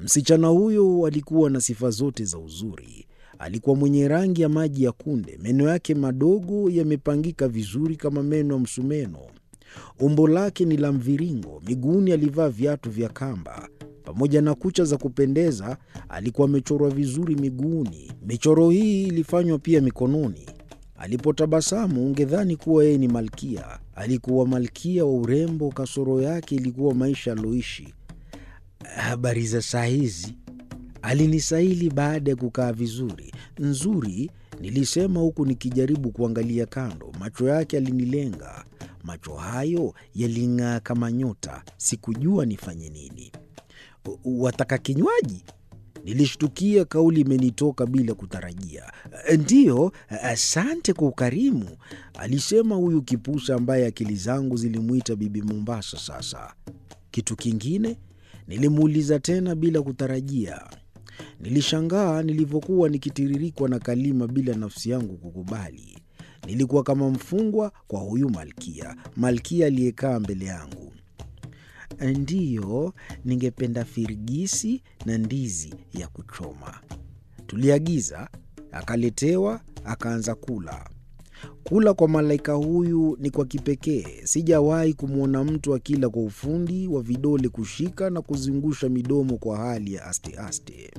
Msichana huyo alikuwa na sifa zote za uzuri. Alikuwa mwenye rangi ya maji ya kunde, meno yake madogo yamepangika vizuri kama meno ya msumeno. Umbo lake ni la mviringo, miguuni alivaa viatu vya kamba. Pamoja na kucha za kupendeza, alikuwa amechorwa vizuri miguuni. Michoro hii ilifanywa pia mikononi. Alipotabasamu ungedhani kuwa yeye ni malkia. Alikuwa malkia wa urembo, kasoro yake ilikuwa maisha aliyoishi. Habari za saa hizi? Alinisaili baada ya kukaa vizuri. Nzuri, nilisema huku nikijaribu kuangalia kando. Macho yake alinilenga. Macho hayo yaling'aa kama nyota. Sikujua nifanye nini. Wataka kinywaji? Nilishtukia kauli imenitoka bila kutarajia. Ndiyo, asante kwa ukarimu, alisema huyu kipusa ambaye akili zangu zilimwita Bibi Mombasa. Sasa kitu kingine? Nilimuuliza tena bila kutarajia. Nilishangaa nilivyokuwa nikitiririkwa na kalima bila nafsi yangu kukubali. Nilikuwa kama mfungwa kwa huyu malkia, malkia aliyekaa mbele yangu. Ndiyo, ningependa firigisi na ndizi ya kuchoma. Tuliagiza, akaletewa, akaanza kula. Kula kwa malaika huyu ni kwa kipekee. Sijawahi kumwona mtu akila kwa ufundi wa vidole kushika na kuzungusha midomo kwa hali ya aste-aste.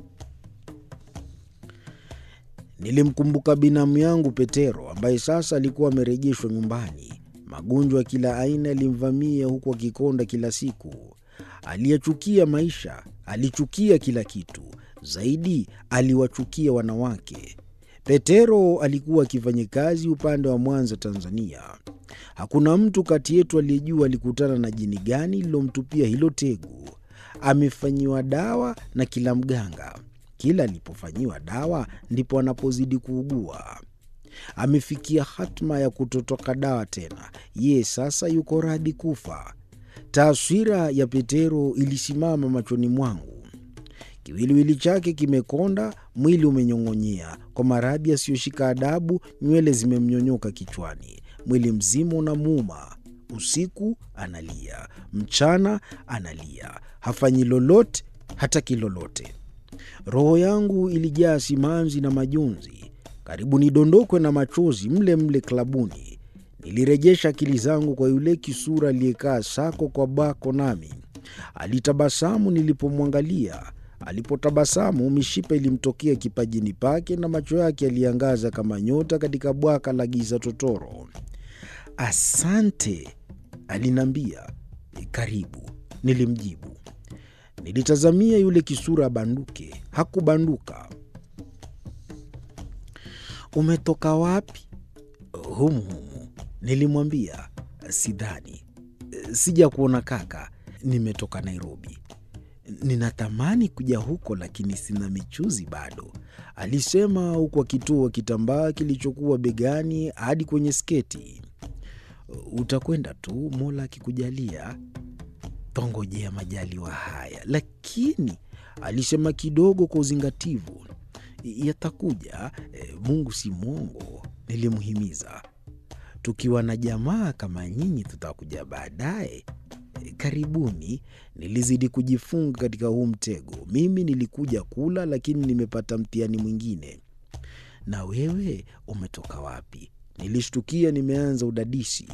Nilimkumbuka binamu yangu Petero ambaye sasa alikuwa amerejeshwa nyumbani. Magonjwa ya kila aina yalimvamia huku akikonda kila siku. Aliyachukia maisha, alichukia kila kitu. Zaidi aliwachukia wanawake. Petero alikuwa akifanya kazi upande wa Mwanza, Tanzania. Hakuna mtu kati yetu aliyejua alikutana na jini gani lililomtupia hilo tegu. Amefanyiwa dawa na kila mganga. Kila alipofanyiwa dawa ndipo anapozidi kuugua. Amefikia hatma ya kutotoka dawa tena. Ye sasa yuko radhi kufa. Taswira ya Petero ilisimama machoni mwangu. Kiwiliwili chake kimekonda, mwili umenyong'onyea kwa maradhi yasiyoshika adabu. Nywele zimemnyonyoka kichwani, mwili mzima unamuuma. Usiku analia, mchana analia, hafanyi lolote, hataki lolote. Roho yangu ilijaa simanzi na majonzi, karibu nidondokwe na machozi mle mle klabuni. Nilirejesha akili zangu kwa yule kisura aliyekaa sako kwa bako, nami alitabasamu nilipomwangalia. Alipotabasamu, mishipa ilimtokea kipajini pake na macho yake yaliangaza kama nyota katika bwaka la giza totoro. Asante, aliniambia. Karibu, nilimjibu. Nilitazamia yule kisura abanduke, hakubanduka. Umetoka wapi? Humu humu, nilimwambia. Sidhani, sija kuona kaka, nimetoka Nairobi. Ninatamani kuja huko lakini sina michuzi bado, alisema huku akitoa kitambaa kilichokuwa begani hadi kwenye sketi. Utakwenda tu, Mola akikujalia. Twangojea majaliwa haya, lakini alisema kidogo kwa uzingativu. Yatakuja, Mungu si mwongo, nilimhimiza. Tukiwa na jamaa kama nyinyi tutakuja baadaye. Karibuni. Nilizidi kujifunga katika huu mtego. Mimi nilikuja kula, lakini nimepata mtihani mwingine. Na wewe umetoka wapi? Nilishtukia nimeanza udadisi.